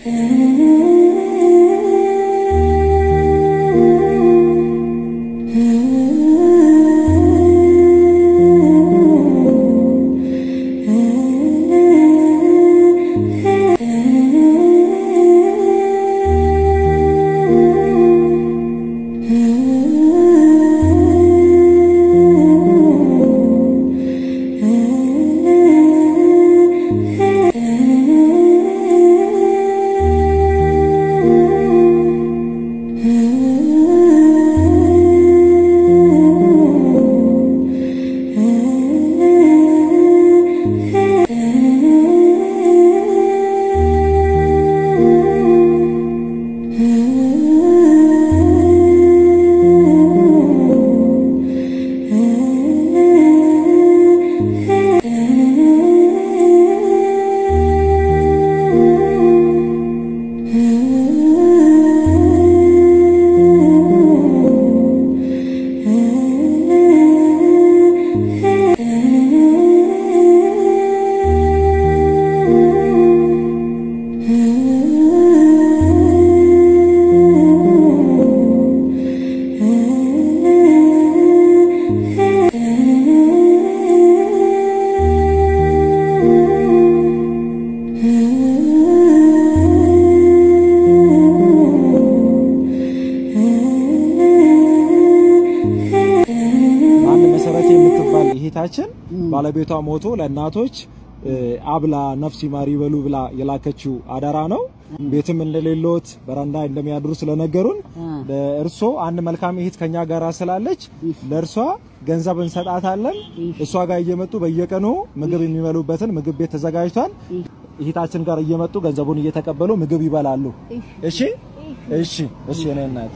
አንድ መሰረቴ የምትባል እህታችን ባለቤቷ ሞቶ ለእናቶች እ፣ አብላ ነፍስ ይማር ይበሉ ብላ የላከችው አደራ ነው። ቤትም እንደሌሎት በረንዳ እንደሚያድሩ ስለነገሩን ለእርሶ አንድ መልካም እህት ከኛ ጋር ስላለች ለእርሷ ገንዘብ እንሰጣታለን። እሷ ጋር እየመጡ በየቀኑ ምግብ የሚበሉበትን ምግብ ቤት ተዘጋጅቷል። እህታችን ጋር እየመጡ ገንዘቡን እየተቀበሉ ምግብ ይበላሉ። እሺ፣ እሺ፣ እሺ። የኔ እናት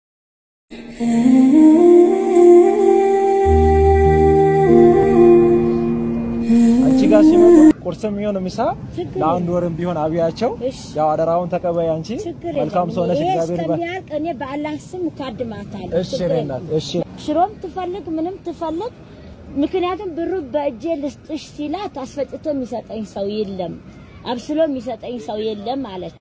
አንቺ ጋር ሲመጡ ቁርስም ይሁን ምሳ ለአንድ ወርም ቢሆን አብያቸው። ያው አደራውን ተቀበይ አንቺ ችግር መልካም ሰው ነሽ። ይሄ እግዚአብሔር ይባርክ። እስከሚያልቅ እኔ በአላህ ስም እካድማታለሁ። እሺ ችግር የኔ የለም። እናት እሺ። ሽሮም ትፈልግ ምንም ትፈልግ፣ ምክንያቱም ብሩ በእጄ ልስጥሽ ሲላት አስፈጭቶ የሚሰጠኝ ሰው የለም፣ አብስሎ የሚሰጠኝ ሰው የለም ማለት ነው።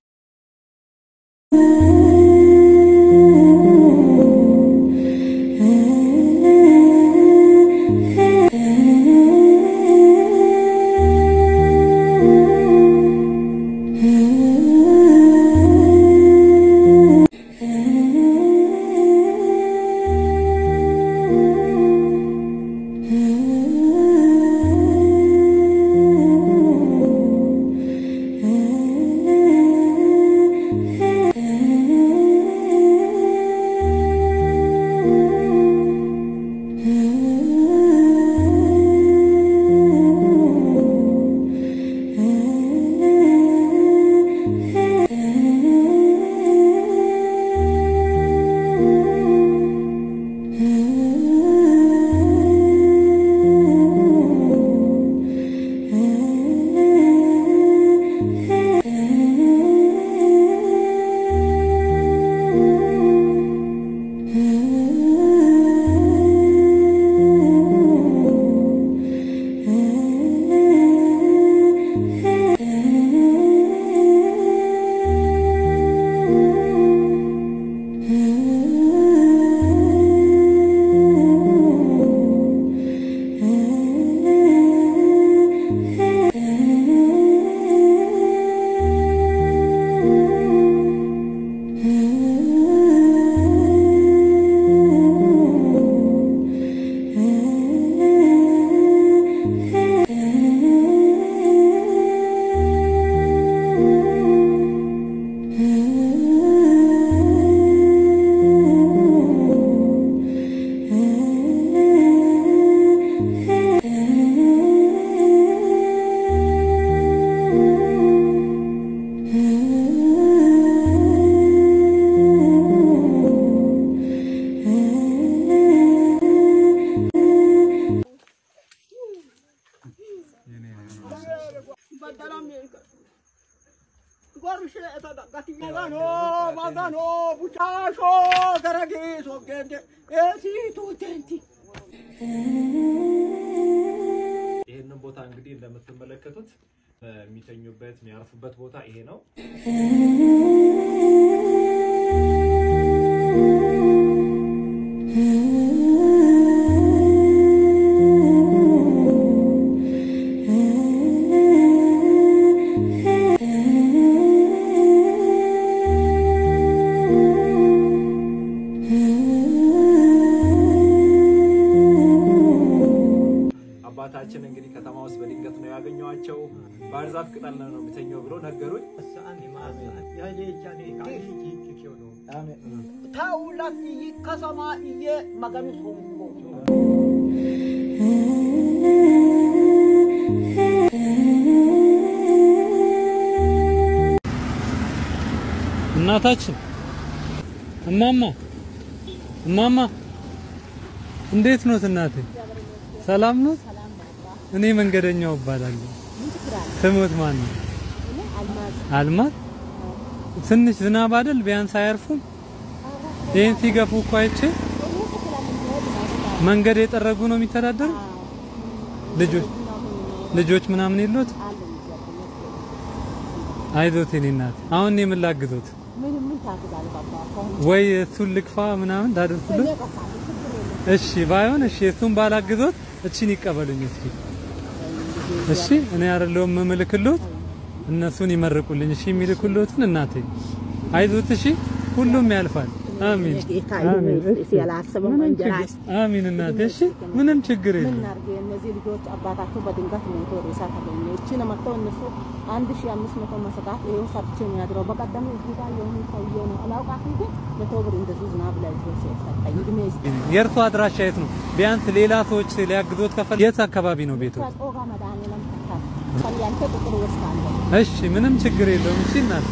ይህንን ቦታ እንግዲህ እንደምትመለከቱት የሚተኙበት የሚያርፉበት ቦታ ይሄ ነው። አባታችን እንግዲህ ከተማ ውስጥ በድንገት ነው ያገኘኋቸው። ባህር ዛፍ ቅጠል ነው የሚተኘው ብሎ ነገሩኝ። ታውላት እይ ከሰማ እየ መገኑ ሶንኮ እናታችን እማማ እማማ እንዴት ኖት እናቴ? ሰላም ኖት? እኔ መንገደኛው እባላለሁ። ስሞት ማን ነው? አልማዝ። ትንሽ ዝናብ አይደል? ቢያንስ አያርፉም? ይሄን ሲገፉ እኮ አይቼ መንገድ የጠረጉ ነው የሚተዳደሩ ልጆች ልጆች ምናምን የሉት? አይዞት የኔ እናት። አሁን እኔ ምን ላግዞት? ወይ እሱን ልግፋ ምናምን ታደርሱልን? እሺ ባይሆን እሺ፣ እሱን ባላግዞት እቺን ይቀበሉኝ እስኪ። እሺ እኔ አይደለሁም የምልክሎት፣ እነሱን ይመርቁልኝ። እሺ የሚልኩሎትን እናቴ አይዞት። እሺ ሁሉም ያልፋል። አሚን አሚን። እሺ። ያላሰበው ምንም እንጀራ ችግር- አሚን እናቴ። እሺ ምንም ችግር የለም። እናድርግ። እነዚህ ልጆች አባታቸው በድንገት ሞቶ ሬሳ ተገኘ። እቺን መጥተው እነሱ አንድ ሺህ አምስት መቶ መስጋት ይኸው ሰርቼ ነው ያድረው። በቀደም እዚህ ጋር የሆኑ ሰውዬ ነው አላውቃትም፣ ግን መቶ ብር እንደዚህ ዝናብ ላይ ይዞ ሲሰጠኝ እድሜ ይስጥ የእርሱ አድራሻ የት ነው? ቢያንስ ሌላ ሰዎች ሊያግዞት ከፈል የት አካባቢ ነው ቤቱ? ጾጋ መድኃኒዓለም ተካል ከያንተ ቁጥር ወስዳለሁ እሺ ምንም ችግር የለውም። እሺ እናቴ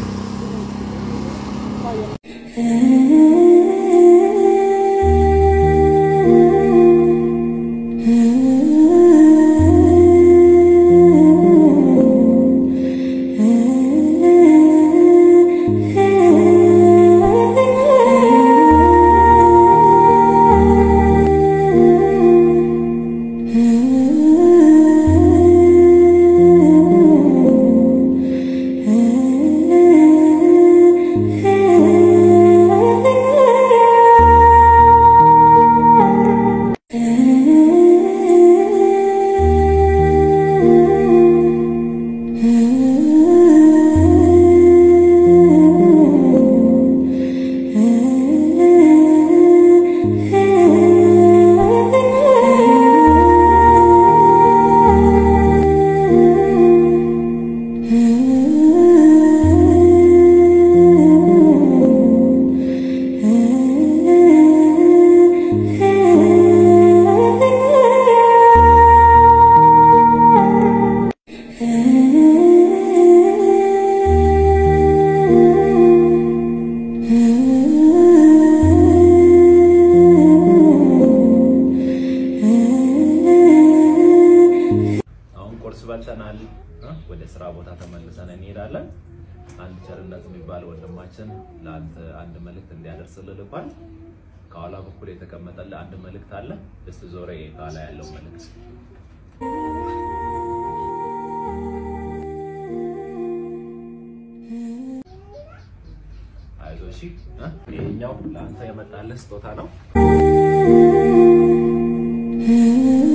አሁን ቁርስ በልተናል። እ? ወደ ስራ ቦታ ተመልሰን እንሄዳለን። አንድ ቸርነት የሚባል ወንድማችን ለአንተ አንድ መልእክት እንዲያደርስልህ ልኳል። ከኋላ በኩል የተቀመጠልህ አንድ መልእክት አለ። እስቲ ዞረ ከኋላ ያለው መልእክት አይዞህ እሺ። እ? ይሄኛው ለአንተ የመጣልህ ስጦታ ነው። Thank